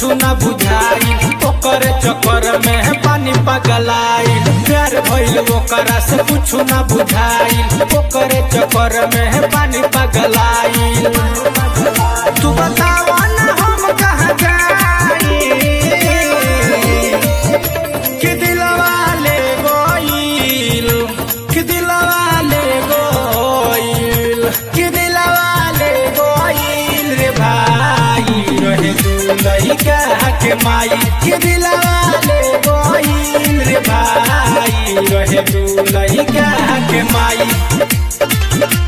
कुछ न बुझाई ओकर चक्कर में पानी पगलाई प्यार भइल ओकरा से कुछ न बुझाई ओकर चक्कर में पानी पगलाई तू बतावा ना हम कहाँ जाई कि दिलवा ले गोइल कि दिलवा ले गोइल कि दिलवा ले गोइल रे भाई रहे दुलई का के माई कि दिलवा ले गोइल रे भाई रहे दुलई का के माई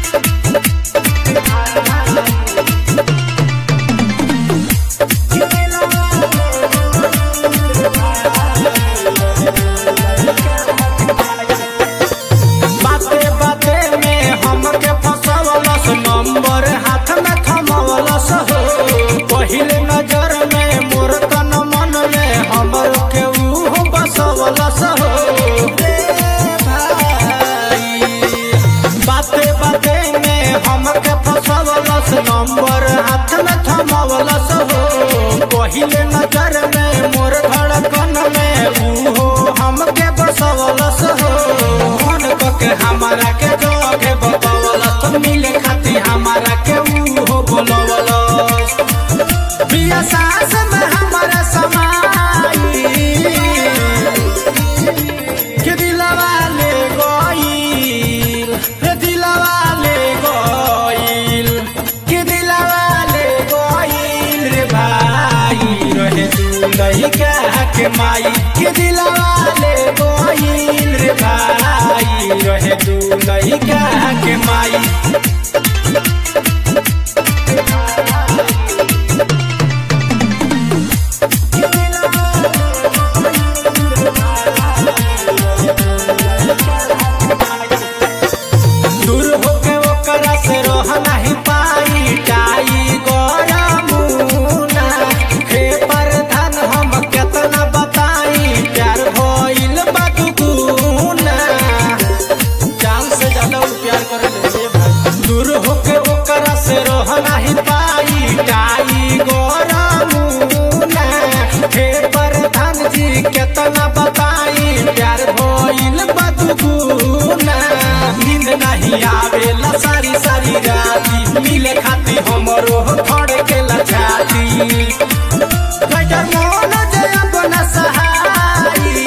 बाते बाते में हमके फसवलस नंबर हाथ में थमवलस हो पहिले नजर में मोर तन मन में हमर के ऊ बसवलस हो रे भाई बाते बाते में हमके फसवलस नंबर हाथ में थमवलस हो पहिले नजर में मोर धड़कन में ऊ हो हमके बसवलस हो मन के हमारा के जोगे बतवलस तो मिले खाती हमारा के ऊ हो बोलवलस बिया सास में हमारा समाई के दिलवा ले गइल रे दिलवा ले गइल के दिलवा ले गइल रे भाई रहे दुलई का के माई के दिलवा ले गइल रे भाई रहे दुलई का के माई दूर होके ओकरा से रह नहीं पाई टाई गरमुना हे प्रधान हम केतना बताई प्यार भइल बा दुगुना जान से ज्यादा उ प्यार करे ले भाई दूर होके ओकरा से रह नहीं पाई टाई गरमुना हे प्रधान जी केतना बताई प्यार भइल बा दुगुना नींद नहीं आवेला सारी सारी राती मिले खाती हमरो थोड़े के लछाती गजर मोन जे अपना सहाई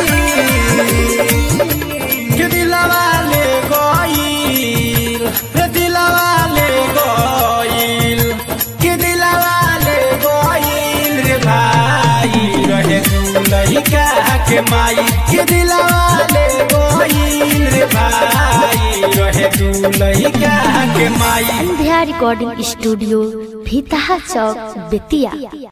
के दिलवा ले गइल रे दिलवा ले गइल के दिलवा ले गइल रे भाई रहे दुलई का के माई के दिलवा ले गइल रे भाई रहे दुलई का के माई संध्या रिकॉर्डिंग स्टूडियो भीतहा चौक बेतिया